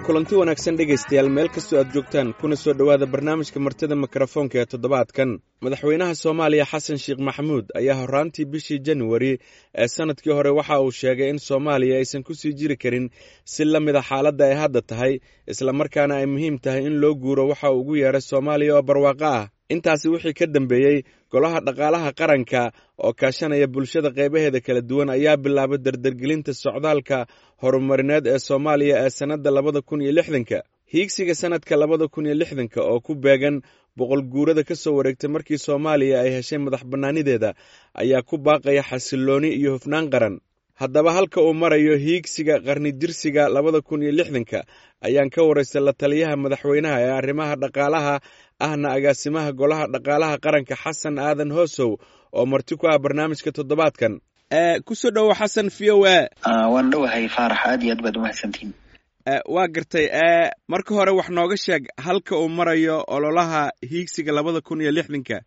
kulanti wanaagsan dhegaystayaal meel kastoo aad joogtaan kuna soo dhowaada barnaamijka martida mikrofoonka ee toddobaadkan madaxweynaha soomaaliya xasan sheekh maxamuud ayaa horraantii bishii januari ee sannadkii hore waxa uu sheegay in soomaaliya aysan ku sii jiri karin si la mida xaaladda ay hadda tahay islamarkaana ay muhiim tahay in loo guuro waxa uu ugu yeeray soomaaliya oo barwaaqo ah intaasi wixii ka dambeeyey golaha dhaqaalaha qaranka oo kaashanaya bulshada qaybaheeda kala duwan ayaa bilaabay dardargelinta socdaalka horumarineed ee soomaaliya ee sannadda labada kun iyo lixdanka hiigsiga sannadka labada kun iyo lixdanka oo ku beegan boqol guurada ka soo wareegtay markii soomaaliya ay heshay madax bannaanideeda ayaa ku baaqaya xasillooni iyo hufnaan qaran haddaba halka uu marayo hiigsiga qarnidirsiga labada kun iyo lixdanka ayaan ka waraystay la taliyaha madaxweynaha ee arrimaha dhaqaalaha ahna agaasimaha golaha dhaqaalaha qaranka xasan aadan hoosow oo marti ku ah barnaamijka toddobaadkan kusoo dhowo xasan v o a waan dhowahay faarax aad iyo aad baad umahadsantihin waa gartay marka hore wax nooga sheeg halka uu marayo ololaha hiigsiga labada kun iyo lixdanka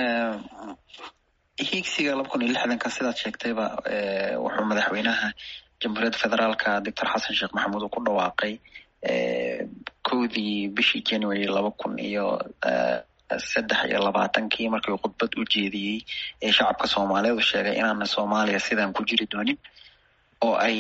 hiigsiga laba kun iyo lixdanka sidaad sheegtayba wuxuu madaxweynaha jamhuuriyadda federaalka doctor xasan sheekh maxamuud uu ku dhawaaqay kowdii bishii january laba kun iyo saddex iyo labaatankii markii khudbad u jeediyey ee shacabka soomaaliyeed u sheegay inaana soomaaliya sidaan ku jiri doonin oo ay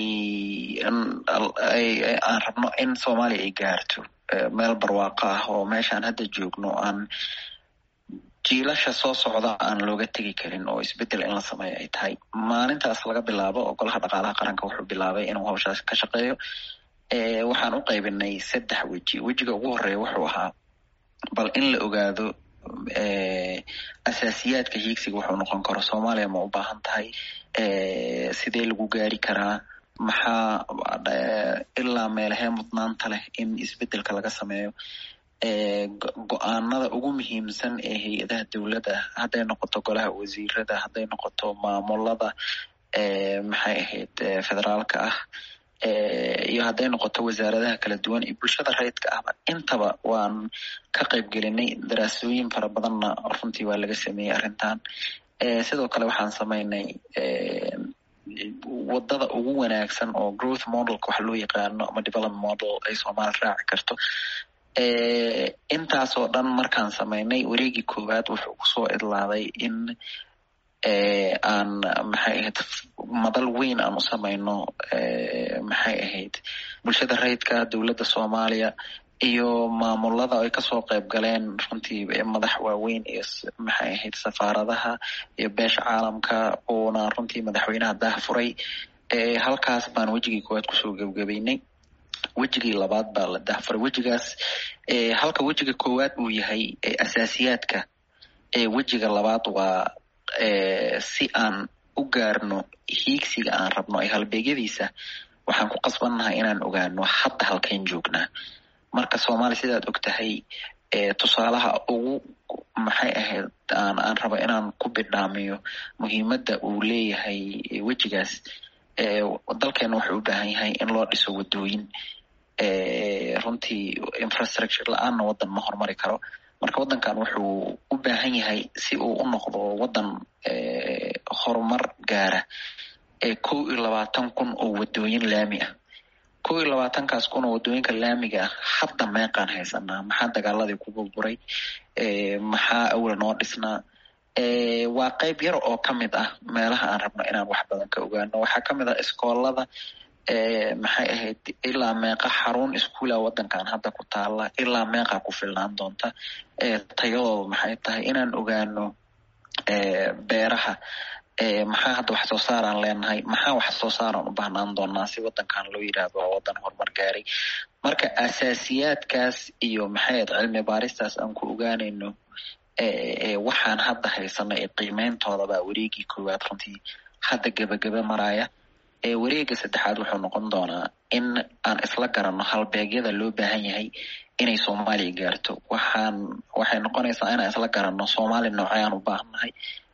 aan rabno in soomaaliya ay gaarto meel barwaaqo ah oo meeshaan hadda joogno aan jiilasha soo socda aan looga tegi karin oo isbedel in la sameeyo ay tahay maalintaas laga bilaabo oo golaha dhaqaalaha qaranka wuxuu bilaabay inuu hawshaas ka shaqeeyo waxaan u qaybinay saddex weji wejiga ugu horeeya wuxuu ahaa bal in la ogaado asaasiyaadka hiigsiga wuxuu noqon karo soomaaliya ma u baahan tahay sidee lagu gaari karaa maxaa ilaa meelahee mudnaanta leh in isbedelka laga sameeyo go-aanada ugu muhiimsan ee hay-adaha dowladda hadday noqoto golaha wasiirada hadday noqoto maamulada maxay ahayd federaalka ah iyo hadday noqoto wasaaradaha kala duwan iyo bulshada rayidka ahba intaba waan ka qayb gelinay daraasooyin fara badanna runtii waa laga sameeyey arrintan sidoo kale waxaan samaynay wadada ugu wanaagsan oo growth modelka wax loo yaqaano ama development model ay soomaali raaci karto intaasoo dhan markaan samaynay wareegii koowaad wuxuu kusoo idlaaday in aan maxay ahayd madal weyn aan u samayno maxay ahayd bulshada rayidka dowladda soomaaliya iyo maamulada ay kasoo qayb galeen runtii madax waaweyn iyo maxay ahayd safaaradaha iyo beesha caalamka uuna runtii madaxweynaha daah furay halkaas baan wejigii koowaad kusoo gebgabaynay wejigii labaad baa la dahfuray wejigaas halka wejiga koowaad uu yahay asaasiyaadka wejiga labaad waa si aan u gaarno hiigsiga aan rabno ee halbeegyadiisa waxaan ku qasbannahay inaan ogaano hadda halkayn joognaa marka soomaaliya sidaad og tahay tusaalaha ugu maxay ahayd aan aan rabo inaan ku bidhaamiyo muhiimadda uu leeyahay wejigaas dalkeena wuxuu u baahan yahay in loo dhiso wadooyin runtii infrastructure la-aanna waddan ma horumari karo marka waddankan wuxuu u baahan yahay si uu u noqdo waddan horumar gaara kow iyo labaatan kun oo wadooyin laami ah kow iyo labaatankaas kun oo wadooyinka laamiga ah hadda meeqaan haysanaa maxaa dagaaladii ku burburay maxaa awla noo dhisnaa waa qayb yar oo ka mid ah meelaha aan rabno inaan wax badan ka ogaano waxaa ka mid ah iskoolada maxay ahayd ilaa meeqa xarun iskuula waddankan hadda ku taala ilaa meeqa ku filnaan doonta tayadooda maxay tahay inaan ogaano beeraha maxaa hadda wax soo saaraan leenahay maxaa wax soo saaraan u baahnaan doonaa si waddankan loo yidhaahdo waa waddan horumar gaaray marka asaasiyaadkaas iyo maxay ahayd cilmi baaristaas aan ku ogaanayno waxaan hadda haysano ee qiimeyntooda baa wareegii koowaad runtii hadda gebagaba maraya wareega saddexaad wuxuu noqon doonaa in aan isla garanno halbeegyada loo baahan yahay inay soomaaliya gaarto waxaan waxay noqonaysaa inaan isla garanno soomaali nooceyaan u baahannahay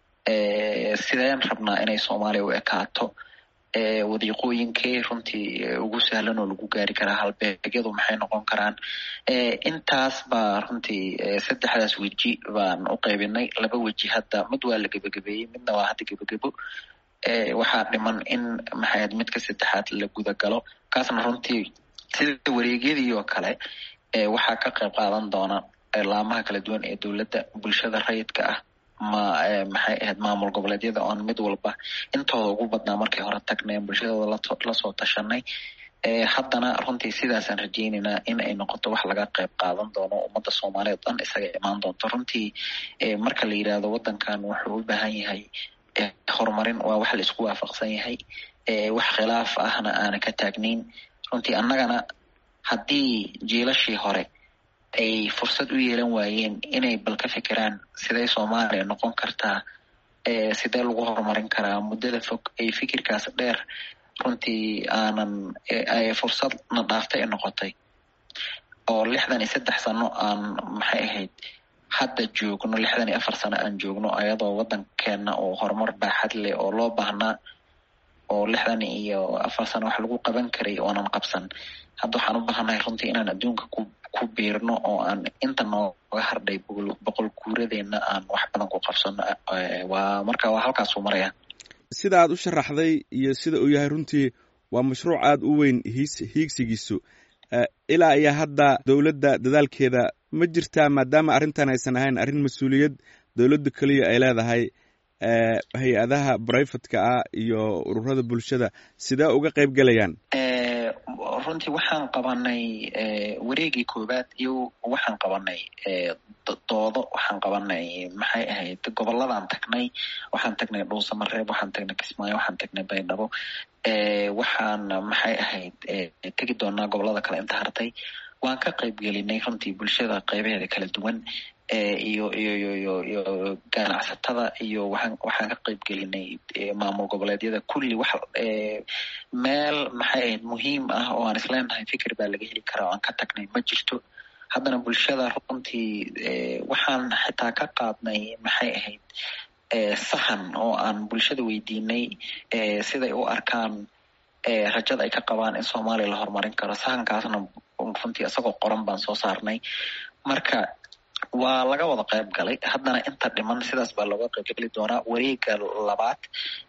sideen rabnaa inay soomaaliya u ekaato wadiiqooyinkee runtii ugu sahlan oo lagu gaari karaa halbeegyadu maxay noqon karaan intaas baa runtii saddexdaas weji baan u qaybinay laba weji hadda mid waa la gebagabeeyey midna waa hadda gebagebo waxaa dhiman in maxayd midka saddexaad la guda galo kaasna runtii sida wareegyadii oo kale waxaa ka qayb qaadan doona laamaha kala duwan ee dowladda bulshada rayidka ah ma maxay ahayd maamul goboleedyada oon mid walba intooda ugu badnaa markay hore tagneen bulshadooda lasoo tashanay haddana runtii sidaasaan rajeyneynaa in ay noqoto wax laga qayb qaadan doono ummadda soomaaliyeed dhan isaga imaan doonto runtii marka la yidhaahdo waddankan wuxuu u baahan yahay horumarin waa wax la isku waafaqsan yahay wax khilaaf ahna aana ka taagnayn runtii annagana haddii jiilashii hore ay fursad u yeelan waayeen inay bal ka fikiraan siday soomaaliya noqon kartaa sidee lagu horumarin karaa muddada fog ay fikirkaas dheer runtii aanan fursadna dhaaftay noqotay oo lixdan iyo saddex sano aan maxay ahayd hadda joogno lixdan iyo afar sano aan joogno ayadoo waddankeena oo horumar baaxad leh oo loo baahnaa oo lixdan iyo afar sano wax lagu qaban karay oonan qabsan hadda waxaan u baahannahay runtii inaan adduunka ku ku biirno oo aan inta nooga hardhay boqol guuradeenna aan wax badan ku qabsano waa marka waa halkaasuu maraya sida aad u sharaxday iyo sida uu yahay runtii waa mashruuc aada u weyn hiis hiigsigiisu ilaa iyo hadda dowladda dadaalkeeda ma jirtaa maadaama arrintan aysan ahayn arrin mas-uuliyad dowladdu keliya ay leedahay hay-adaha brifatka ah iyo ururada bulshada sidee uga qayb gelayaan runtii waxaan qabanay wareegii koowaad iyo waxaan qabanay doodo waxaan qabanay maxay ahayd gobolladaan tagnay waxaan tagnay dhuusamareeb waxaan tagnay kismaayo waxaan tagnay baydhabo waxaan maxay ahayd tegi doonaa gobollada kale inta hartay waan ka qayb gelinay runtii bulshada qaybaheeda kala duwan iyo iyo iyo iyo iyo ganacsatada iyo waxaan waxaan ka qayb gelinay maamul goboleedyada kulli wax meel maxay ahayd muhiim ah oo aan isleenahay fikir baa laga heli karaa oo aan ka tagnay ma jirto haddana bulshada runtii waxaan xitaa ka qaadnay maxay ahayd sahan oo aan bulshada weydiinay siday u arkaan rajada ay ka qabaan in soomaaliya la horumarin karo sahankaasna runtii isagoo qoran baan soo saarnay marka waa laga wada qayb galay haddana inta dhiman sidaas baa looga qayb geli doonaa wareega labaad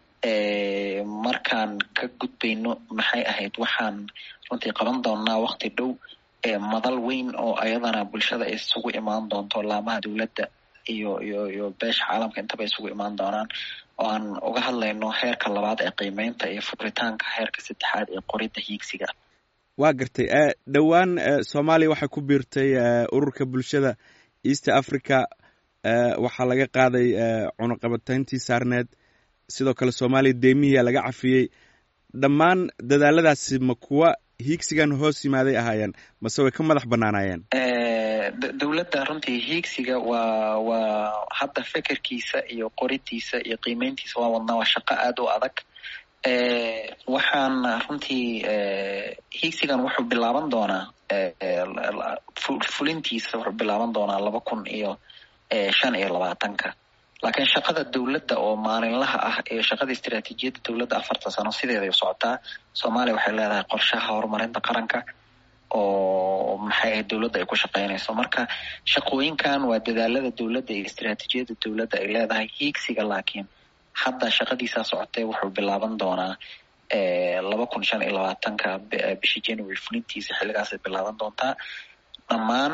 markaan ka gudbayno maxay ahayd waxaan runtii qaban doonaa wakti dhow madal weyn oo ayadana bulshada ay isugu imaan doonto laamaha dowladda iyo iyo iyo beesha caalamka intaba isugu imaan doonaan oo aan uga hadlayno heerka labaad ee qiimeynta iyo furitaanka heerka saddexaad ee qoridda hiigsiga waa gartay dhowaan soomaaliya waxay ku biirtay ururka bulshada east africa waxaa laga qaaday cunuqabatayntii saarneed sidoo kale soomaaliya deemihiia laga cafiyey dhammaan dadaaladaasi ma kuwa hiigsigan hoos yimaaday ahaayeen mase way ka madax bannaanaayeen dowladda runtii hiigsiga waa waa hadda fekerkiisa iyo qorintiisa iyo qiimeyntiisa waa wadnaa waa shaqo aada u adag waxaan runtii hiigsigan wuxuu bilaaban doonaa fulintiisa wuxuu bilaaban doonaa laba kun iyo shan iyo labaatanka laakiin shaqada dowladda oo maalinlaha ah ee shaqada istiraatiijiyadda dowladda afarta sano sideeday u socotaa soomaaliya waxay leedahay qorshaha horumarinta qaranka oo maxay ahayd dowladda ay ku shaqeynayso marka shaqooyinkan waa dadaalada dowladda iyo istiraatiijiyadda dowladda ay leedahay hiigsiga laakiin hadda shaqadiisaa socotee wuxuu bilaaban doonaa laba kun shan iyo labaatanka bishii january fulintiisa xilligaasay bilaaban doontaa dhammaan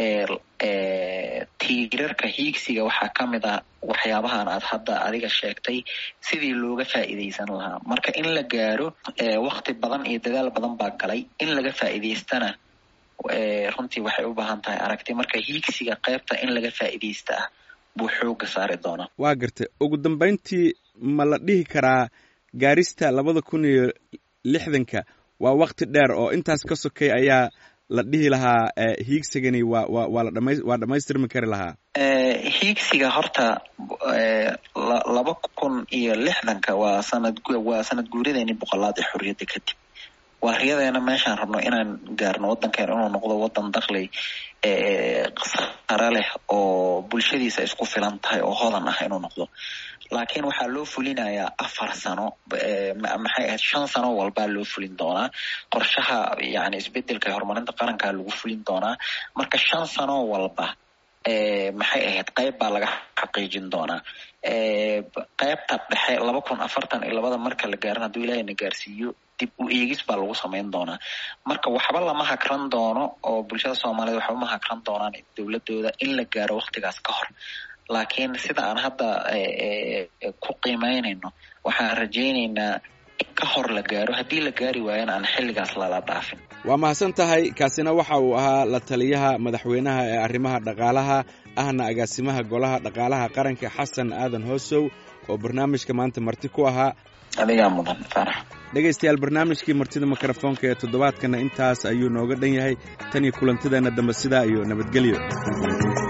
tiirarka hiigsiga waxaa ka mid ah waxyaabahan aad hadda adiga sheegtay sidii looga faa'iidaysan lahaa marka in la gaaro wakti badan iyo dadaal badan baa galay in laga faa'iidaystana runtii waxay u baahan tahay aragti marka hiigsiga qaybta in laga faa'iidaysta ah buu xooga saari doonaa waa gartay ugu dambayntii ma la dhihi karaa gaarista labada kun iyo lixdanka waa wakti dheer oo intaas ka sokay ayaa la dhihi lahaa hiigsigani waa wa waa la dhama waa dhamaystirmi kari lahaa hiigsiga horta laba kun iyo lixdanka waa sanad waa sanad guuradeeni boqolaad ee xorriyadda kadib waa riyadeena meeshaan rabno inaan gaarno waddankeena inuu noqdo waddan dakli sare leh oo bulshadiisa isku filan tahay oo hodan ah inuu noqdo laakiin waxaa loo fulinayaa afar sano maxay ahayd shan sano walbaa loo fulin doonaa qorshaha yani isbedelka horumarinta qarankaa lagu fulin doonaa marka shan sano walba maxay ahayd qayb baa laga xaqiijin doonaa qaybta dhexe laba kun afartan iyo labada marka la gaarin hadduu ilaahay na gaarsiiyo dib u eegis baa lagu samayn doonaa marka waxba lama hakran doono oo bulshada soomaaliyed waxba ma hakran doonaan dowladooda in la gaaro waktigaas ka hor laakiin sida aan hadda ku qiimeynayno waxaan rajaynaynaa in ka hor la gaaro haddii la gaari waayana aan xilligaas lala dhaafin waa mahadsan tahay kaasina waxa uu ahaa la taliyaha madaxweynaha ee arrimaha dhaqaalaha ahna agaasimaha golaha dhaqaalaha qaranka xasan aadan hoosow oo barnaamijka maanta marti ku ahaa adigaa mudan farax dhegaystayaal barnaamijkii martida mikrofoonka ee toddobaadkana intaas ayuu nooga dhan yahay tan iyo kulantideenna dambe sidaa iyo nabadgelyo